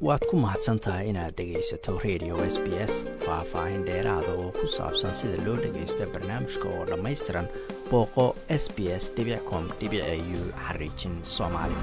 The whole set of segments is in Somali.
waad ku mahadsan tahay inaad dhegaysato radio s b s faah-faahin dheeraada oo ku saabsan sida loo dhagaysto barnaamijka oo dhammaystiran booqo s b s com u xariijin soomaali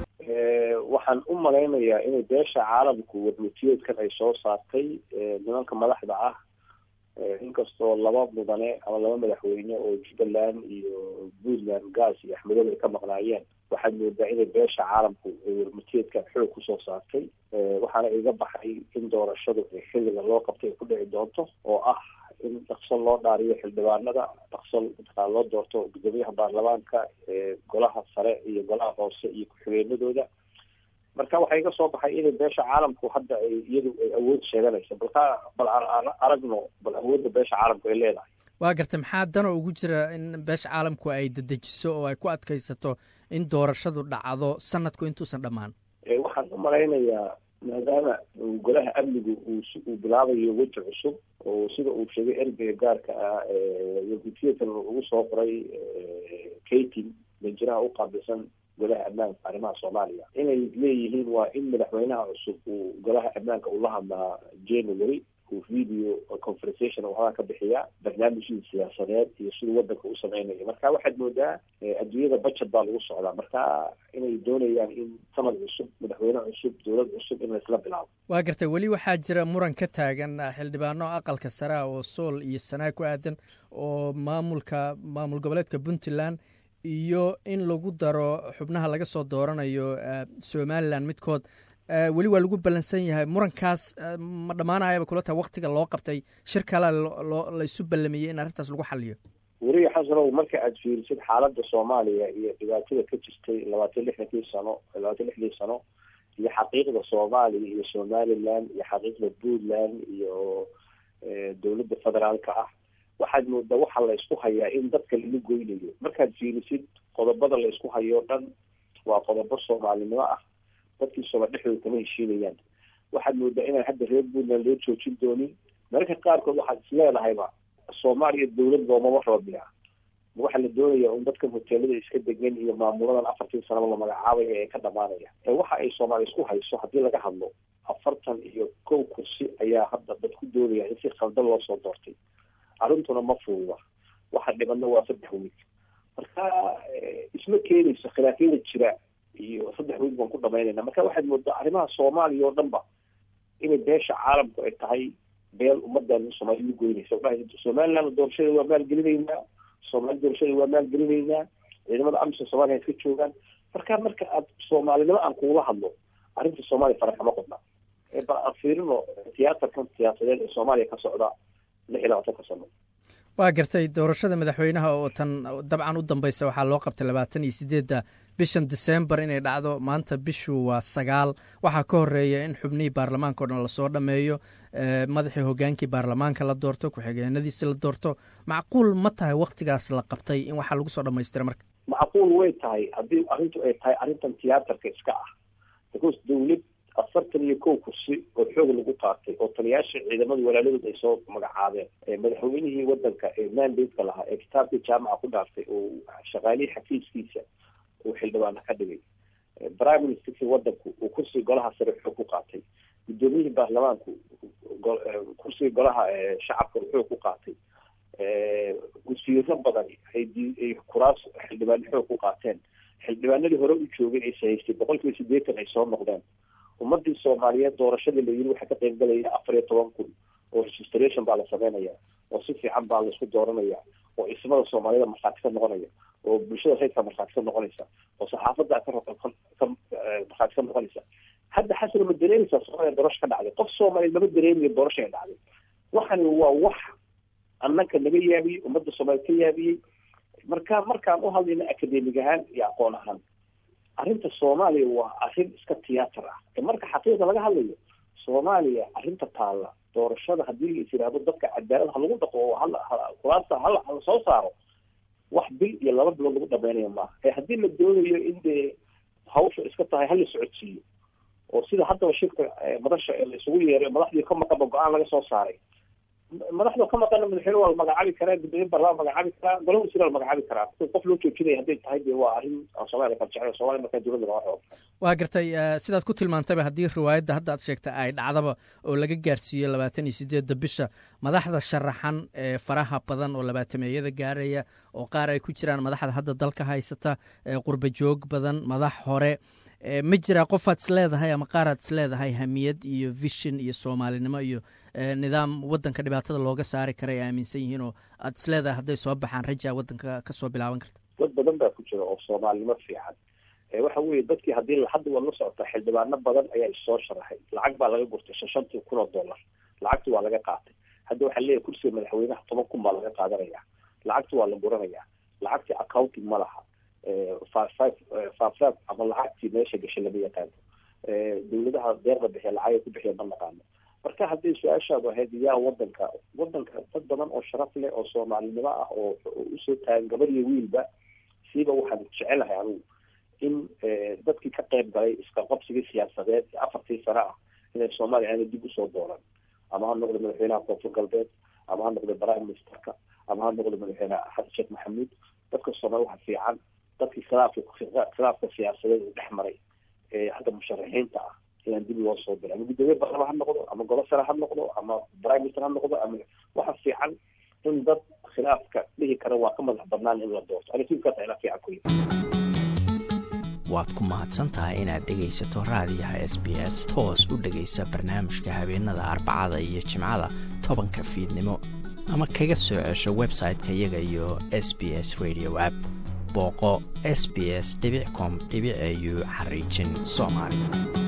waxaan u malaynayaa inay beesha caalamku wadmutiyeedkan ay soo saartay nimanka madaxda ah inkastoo laba mudane ama laba madaxweyne oo jubbaland iyo puntland gaas iyo axmedoobe ay ka maqnaayeen waxaad moodaa inay beesha caalamku ay wadmutiyeedkan xoog kusoo saartay waxaana iga baxay in doorashadu xilliga loo qabtay ay ku dhici doonto oo ah in dhaqso loo dhaariyo xildhibaanada dhaqso mataqaa loo doorto gudoomiyaha baarlamaanka golaha sare iyo golaha hoose iyo ku-xigeenadooda marka waxaa iga soo baxay inay beesha caalamku hadda ay iyadu ay awood sheeganayso balka bal aragno bal awoodda beesha caalamku ay leedahay waa gartay maxaa dano ugu jira in beesha caalamku ay dedejiso oo ay ku adkaysato in doorashadu dhacdo sanadku intuusan dhammaan waxaan u malaynayaa maadaama golaha amnigu uu uu bilaabayo weji cusub oo sida uu sheegay ergeyga gaarka ah wadmutiyeedkan ugu soo qoray kating danjiraha u qaabilsan golaha ammaanka arrimaha soomaaliya inay leeyihiin waa in madaxweynaha cusub uu golaha ammaanka ula hadlaa january uu video conversation waxbaa ka bixiya barnaamijkii siyaasadeed iyo siduu wadanka u sameynayo marka waxaad moodaa adduunyada budget baa lagu socdaa marka inay doonayaan in sanad cusub madaxweyne cusub dowlad cusub in laisla bilaabo waa gartay weli waxaa jira muran ka taagan xildhibaano aqalka sare ah oo sool iyo sanaa ku aadan oo maamulka maamul goboleedka puntland iyo in lagu daro xubnaha laga soo dooranayo somalilan midkood weli waa lagu ballansan yahay murankaas ma dhammaanayaba kula tahay waktiga loo qabtay shir kale loo laysu ballamiyey in arrintaas lagu xaliyo weriga xasanow marka aada fiirisid xaaladda soomaaliya iyo dhibaatada ka jirtay labaatan lixdankii sano labaatan lixdii sano iyo xaqiiqda soomaaliya iyo somaliland iyo xaqiiqda puntland iyo dowladda federaalka ah waxaad moodaa waxaa la isku hayaa in dadka lagu goynayo markaad fiirisid qodobada la isku hayo o dhan waa qodobo soomaalinimo ah dadkii sooma dhexdooda kama heshiinayaan waxaad moodaa inaan hadda reer puntland loo joojin doonin mararka qaarkood waxaad is leedahayba soomaaliya dowlad loomama rabiya waxaa la doonaya un dadkan hoteelada iska degan iyo maamuladan afartii sanaba la magacaabaya ee ka dhamaanaya ee waxa ay soomaaliya isku hayso haddii laga hadlo afartan iyo kow kursi ayaa hadda dad ku doonaya in si khaldan loo soo doortay arrintuna ma fuuda waxa dhibanna waa saddex wiig marka isma keenayso khilaafyada jira iyo saddex wiig baan ku dhamaynayna marka waxaad moodaa arrimaha soomaaliya oo dhan ba inay beesha caalamku ay tahay beel ummadan soomaaliya u goynaysa somaliland doorashada waa maalgelinaynaa soomaali doorashada waa maalgelinaynaa ciidamada amisa soomaliya iska joogaan marka marka aad soomaalinimo aan kuula hadlo arrinta soomaaliya fara kama qodna bal aan fiirino tiyaatarkan siyaasadeed ee soomaaliya ka socda lix iyo labaatanka sano waa gartay doorashada madaxweynaha oo tan dabcan u dambeysa waxaa loo qabtay labaatan iyo sideedda bishan december inay dhacdo maanta bishu waa sagaal waxaa ka horeeya in xubnihii baarlamaanka o dhan lasoo dhameeyo madaxii hogaankii baarlamaanka la doorto ku-xigeenadiisi la doorto macquul ma tahay waktigaas la qabtay in waxaa lagu soo dhamaystira marka macquul way tahay haddii arrintu ay tahay arrintan tiyaatarka iska ah because dowlad afartan iyo kow kursi oo xoog lagu qaatay oo taliyaasha ciidamada walaaladood ay soo magacaabeen madaxweynihii wadanka ee mandate-ka lahaa ee kitaabkii jaamaca ku dhaaftay oo shaqaalihii xafiiskiisa uu xildhibaana ka dhigay prime ministerkii wadanku uu kursiga golaha sare xoog ku qaatay guddoomiyihii baarlamaanku kursiga golaha shacabka uu xoog ku qaatay wasiiro badan ay kuraas xildhibaano xoog ku qaateen xildhibaanadii hore u joogay ay sahaystay boqol kiiba sideetan ay soo noqdeen ummadii soomaaliyeed doorashadii la yiri waxaa ka qayb galaya afar iyo toban kun oo registration baa la sameynaya oo si fiican baa laisku dooranaya oo ismada soomaaliyada markhaati ka noqonaya oo bulshada reydka markhaati ka noqonaysa oo saxaafadda ka markhaati ka noqonaysa hadda xasano ma dareemaysaa soomaaliya doorasho ka dhacday qof soomaaliyeed lama dareemayo doorasho ay dhacday waxani waa wax annaka naga yaabiyey ummadda soomaaliyeed ka yaabiyey marka markaan u hadlayna academig ahaan iyo aqoon ahaan arrinta soomaaliya waa arrin iska tiyaatar ah marka xaqiiqda laga hadlayo soomaaliya arrinta taalla doorashada haddii la is yidhaahdo dadka cadaalad ha lagu dhaqo oo kuraasta hala hala soo saaro wax bil iyo laba bilood lagu dhameynaya maaha ee haddii la doonayo in dee hawsha iska tahay hala socodsiiyo oo sida haddaba shirka madasha la isugu yeeray madaxdii ka maqaba go-aan laga soo saaray madaxda ka maqana madaxweyne waa la magacaabi karaa gudoomiye barlama magacaabi karaa golaha wasiira la magacaabi karaa qof loo joojinaya hadday tahay de waa arrin aan soomaaliya ka jecel somalia markaa dowladda laga xooga waa gartay sidaad ku tilmaantayba haddii riwaayadda hadda aad sheegtay ay dhacdaba oo laga gaarsiiyo labaatan iyo sideedda bisha madaxda sharaxan ee faraha badan oo labaatameeyada gaaraya oo qaar ay ku jiraan madaxda hadda dalka haysata qurba joog badan madax hore ma jiraa qofaad isleedahay ama qaaraad isleedahay hamiyad iyo vision iyo soomaalinimo iyo nidaam wadanka dhibaatada looga saari kara ay aaminsan yihiin oo aad isleedahay hadday soo baxaan rajaa wadanka kasoo bilaaban karta dad badan baa ku jira oo soomaalinimo fiican waxa weye dadkii haddii hadda waad la socota xildhibaano badan ayaa issoo sharaxay lacag baa laga gurtay shan shantii kun oo dollar lacagti waa laga qaatay hadda waxaa leeyahay kursiga madaxweynaha toban kun baa laga qaadanaya lacagti waa la guranaya lacagtii accounting ma laha faafraad ama lacagtii meesha gashay lama yaqaano dawladaha deeqda bixiya lacagay ku bixiya ma naqaano marka haddii su-aashaadu ahayd yaa wadanka wadanka dad badan oo sharaf leh oo soomaalinimo ah oo usoo taagan gabar iyo wiilba siiba waxaan jecelahay anigu in dadkii ka qayb galay iska qabsigii siyaasadeed ee afartii sano ah inay soomaaliya aanay dib usoo dooran ama ha noqdo madaxweynaha koonfur galbeed ama ha noqdo prime ministerka ama ha noqdo madaxweyne xasan sheekh maxamuud dadka soomaaliya waxa fiican dadkii khilaafka khilaafka siyaasadeed uu dhex maray ee hadda musharaxiinta ah inaan dib loo soo diray ama guddoomiye barlama ha noqdo ama golo sare ha noqdo ama prime minister ha noqdo ama waxa fiican in dad khilaafka dhihi kara waa ka madax badnaan in la doorto anisinkaas ila fiican ku waad ku mahadsan tahay inaad dhegaysato raadiyaha s b s toos u dhegaysa barnaamijka habeenada arbacada iyo jimcada tobanka fiidnimo ama kaga soo cesho website-ka iyaga iyo s b s radio app booqo s b s com au xariijin soomaali